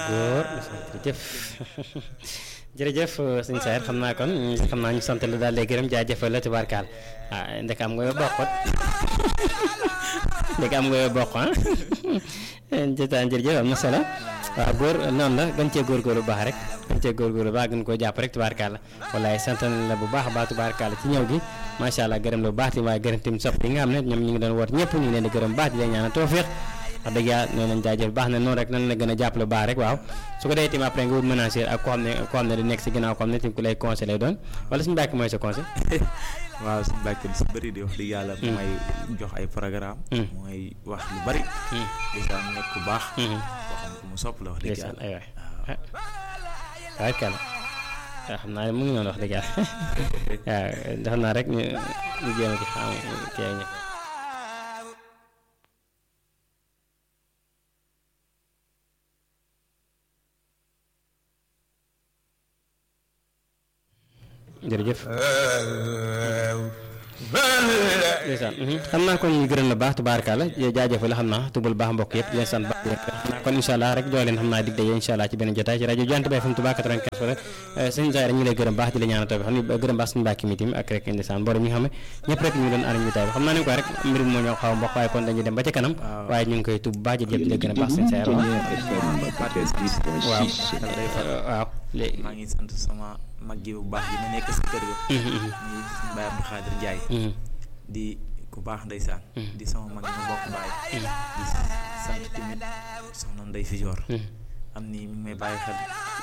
góor jërëjëf jërëjëf sëñ Saer xam naa kon xam naa ñu sant la daal di gërëm jaajëfal la tubaarkaal ah ndek am nga yoo bokkut ndek am nga yoo bokk ah jotaan jërëjëf am na solo waaw góor noonu la gën cee góorgóorlu bu baax rek gën cee góorgóorlu bu baax gën koo jàpp rek tubaarkaal la wallaay sant nañ la bu baax a baax tubaarkaal ci ñëw gi macha allah gërëm la bu baax ti waaye gërëm tim sopp yi nga xam ne ñoom ñu ngi doon woot ñëpp ñu ngi leen di gërëm baax di leen ñaanal tawfeex wax dëgg yàlla nee nañ jaajëf baax na noonu rek nan la gën a jàppale bu baax rek waaw su ko dee tim après nga wut menacer ak koo xam ne koo xam ne di nekk si ginnaaw koo xam ne tim ku lay conseil lay doon wala suñu mbàkk mooy sa conseil waaw suñu mbàkk si bëri di wax dëgg yàlla mooy jox ay programme mooy wax lu bëri dèjà mu nekk ku baax boo xam ne mu sopp la wax dëgg yàlla ay waay waay kala waaw xam naa mu ngi noonu wax dëgg yàlla waaw xam naa rek ñu ñu jéem a ci xam kii ak jërëjëf ndeysaan xam naa kon ñu gërëm la baax tubaarkalla jaajëfal la xam naa tubal baax mbokk yëpp di leen sant baax rek xam naa kon incha allah rek joo leen xam naa dig daje incha allah ci benn jotaay ci rajo Jant bi FM Touba 95 rek sëñ Saer ñu ngi lay gërëm baax di la ñaanal xam ni gërëm baax suñu mbàkki mi tim ak rek ndeysaan borom ñi nga xam ne ñëpp rek ñu ngi doon ànd ñu tay bi xam naa ne ko rek mbir mi moo ñoo xaw a mbokk waaye kon dañuy dem ba ca kanam waaye ñu ngi koy tub baax jëf di la gërëm baax sëñ Saer waaw waaw léegi maa ngi sant sama mag ji bu baax ji ma nekk si kër ga muy Baye Abdou Khadir Ndiaye di ku baax ndeysaan di sama mag ñu bokk baay di sant tamit soxna Ndey Fijoor am ni mi ngi may bàyyi xel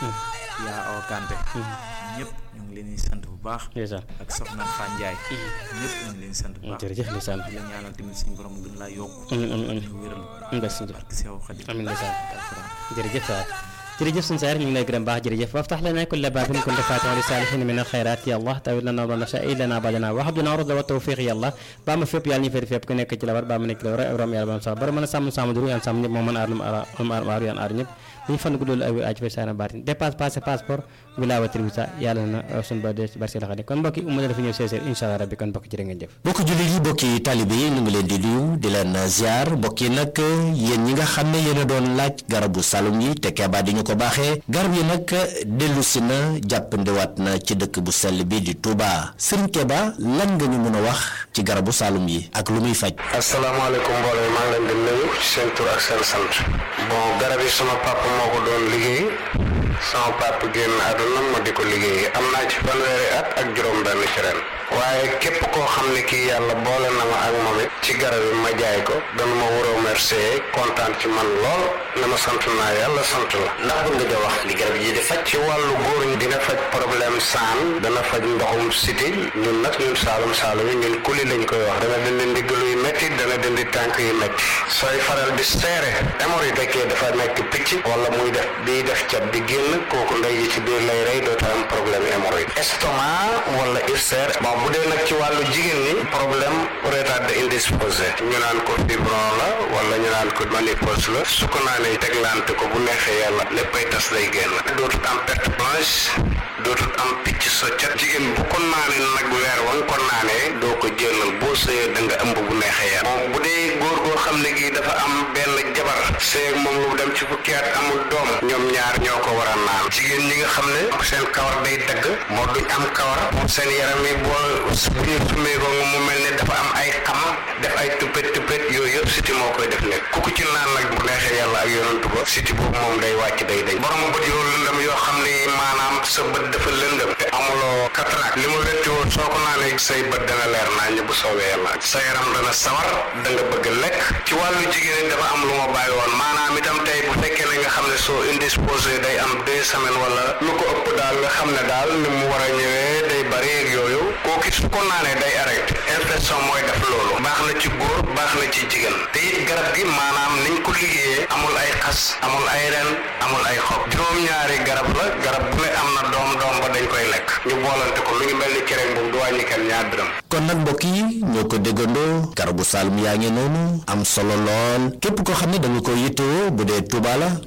yaa awa Kanté ñëpp ñu ngi leen di sant bu baax ndeysaan ak soxna Fan Ndiaye ñëpp ñu ngi leen di sant bu baax jërëjëf ndeysaan di la ñaanal tamit suñu borom gën laa yokk amiin amiin amiin ñu wéral ndeysaan barke Seex Xaadim amiin ndeysaan alxuraan jërëjëf waay jërëjëf suñu Saer ñu ngi lay gërëm baax jërëjëf waftax lana kulla baabin kunta faatihan li saalihin min alxayraat ya allah tawil lana wa nasha lana badana wa habdana rusda wa tawfiq ya allah baa ma fépp yàlla ñu féete fépp ku nekk ci la war baa ma nekk ci la war rom yàlla ba sax bara mën a sàmm sàmm duru yàlla sàmm ñëpp moo mën a aar lu mu aar aaru yàlla aar ñëpp ñu fan guddul ay aj fa saana baatin dépasse passé passeport wilaawatil wisa yàlla na suñu ba de barsi la xadi kon mbokki umma dafa ñëw seeseer incha allah rabbi kon mbokki jërë ngeen jëf mbokki jullit yi mbokki taalibe yi ñu ngi leen di nuyu di leen ziar mbokki nag yéen ñi nga xam ne yéen a doon laaj garabu salum yi te keebaa di ñu ko baaxee garab yi nag dellu si na jàppandiwaat na ci dëkk bu sell bi di Touba Serigne Keba lan nga ñu mën a wax ci garabu salum yi ak lu muy faj asalaamaaleykum mbooloo maa ngi leen di nuyu ci seen tur ak seen sant bon garab yi sama papa moo ko doon liggéey sama papa génn àdduna ma di ko liggéey am naa ci fanweeri at ak juróom-benn ci ren waaye képp koo xam ne kii yàlla boole na ma ak moom it ci garab yi ma jaay ko dana ma war a remercier kontaan ci man lool ne ma sant naa yàlla sant la. ndax bëgg nga wax li garab yi di faj ci wàllu góor ñi dina faj problème saan dana faj ndoxum siti ñun nag ñun saalum saalum yi ñun kuli lañ koy wax dana dindi ndiggalu yu métti dana dindi tànk yu métti sooy faral di seere hémorroïde fekkee dafa nekk picc wala muy def bii def cat di génn kooku ndey ji ci biir lay rey doota am problème hémorroïde estomac wala ulcère bon bu dee nag ci wàllu jigéen ñi problème retardé indisposé ñu naan ko fibron la wala ñu naan ko ménopause la su ko naanee teglante ko bu neexee yàlla léppay tas lay génn dootut am perte blanche dootut am picc soccat jigéen bu ko naanee nag weer wa nga ko naanee doo ko jëlal boo sëyee da nga ëmb bu neexee yàlla moom bu dee góor goo xam ne gii dafa am benn jabar sëy ak moom lu dem ci fukki at amul doom ñoom ñaar ñoo ko war a naan jigéen ñi nga xam ne seen kawar day dagg moo duñ am kawar seen yaram yi boo bu ñu sumee ko mu mel ne dafa am ay xam def ay tuppet tuppet yooyu yëpp siti moo koy def nekk ku ko ci naan nag bu neexee yàlla ak yonantu ba siti boobu moom day wàcc day dañ borom bët yoo lëndëm yoo xam ne maanaam sa bët dafa lëndëm te amuloo cataracte li mu wetti woon soo ko naanee say bët dana leer naa ñu bu soobee yàlla sa yaram dana sawar da nga bëgg lekk ci wàllu jigéen ñi dafa am lu ma bàyyi woon maanaam itam tey bu fekkee ne nga xam ne soo indisposé day am deux semaines wala lu ko ëpp daal nga xam ne daal ni mu war a ñëwee day bari ak yooyu kooku su ko naanee day arrêté infection mooy def loolu baax na ci góor baax na ci jigéen te it garab gi maanaam niñ ko liggéeyee amul ay xas amul ay ren amul ay xob juróom-ñaari garab la garab bu ne am na doom doom ba dañ koy lekk ñu boolante ko lu ñu mel ni cere boobu du wàññi kenn ñaar dërëm kon nag mbokk yi ñoo ko déggandoo garabu salum yaa ngi noonu am solo lool képp koo xam ne da nga ko yittewoo bu dee Touba la boo demee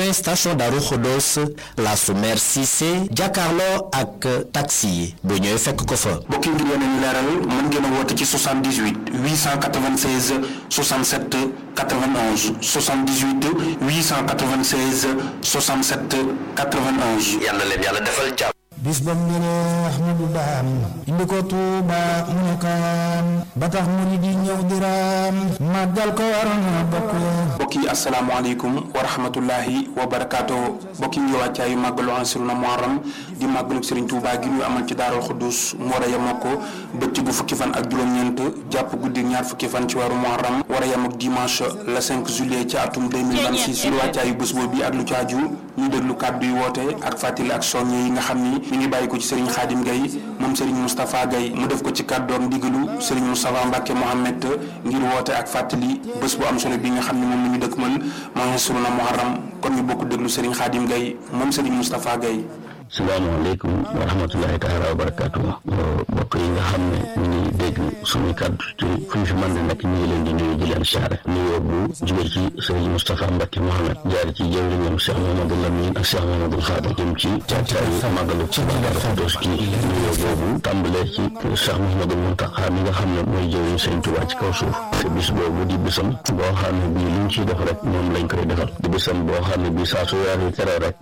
rond-point station Darou Khodos la su maire Cissé jàkkaarloo ak taxi yi bu ñëwee fekk ko fa. bokki ngir yeneen leeral mën ngeen a woote ci 78 896 67 91 78 896 67 91. yàlla leen yàlla defal jàmm. bis ba mu ñëwee Ahmadu Daam indi ko Tuuba mu ne kaan ba tax mu ni di ñëw diraam màggal ko waroon na bokk mbokk yi asalaamaaleykum wa rahmatullahi wa barakaatu mbokk yi ngi wàccaayu màggalu Ansiruna Muharram di màggalu Serigne Touba gi ñu amal ci Daarul Xuddus mu war a yem ak bëccëgu fukki fan ak juróom-ñeent jàpp guddi ñaar fukki fan ci weeru Muharram war a yem ak dimanche le 5 juillet ci atum 2026 lu wàccaayu bés boobu ak lu ci aju ñu déglu kàddu yi woote ak fàttali ak soññe yi nga xam ni mi ngi bàyyi ko ci Serigne Khadim Gaye moom Serigne Moustapha Gaye mu def ko ci kàddoom ndigalu Serigne Moustapha Mbacke Mohamed ngir woote ak fàttali bés bu am solo bi nga xam ne moom la ñu dëkkmal maa ngi suruna Muharram kon ñu bokk déglu Serigne Khadim Gaye moom Serigne Moustapha Gaye salaamaaleykum wa rahmatulahi taala wa barakaatu mbokk yi nga xam ne ñu ngi dégg suñuy kàddu ci fu ñu fi mën di nekk ñu ngi leen di nuyu di leen siyaare nuyoo bu jóge ci sëriñ Moustapha Mbacke Mohamed jaar ci jëwriñam Cheikh Mamadou Lamine ak Cheikh Mamadou Fadal jëm ci caacaayu màggalu ci Daaru Xudoos gi nuyoo boobu tàmbalee ci Cheikh Mouhamadou Mountakha mi nga xam ne mooy jëwriñ sëriñ Tuubaa ci kaw suuf te bis boobu di bisam boo xam ne bii luñ ciy def rek moom lañ koy defal di bisam boo xam ne bii saa su weer yi teroo rek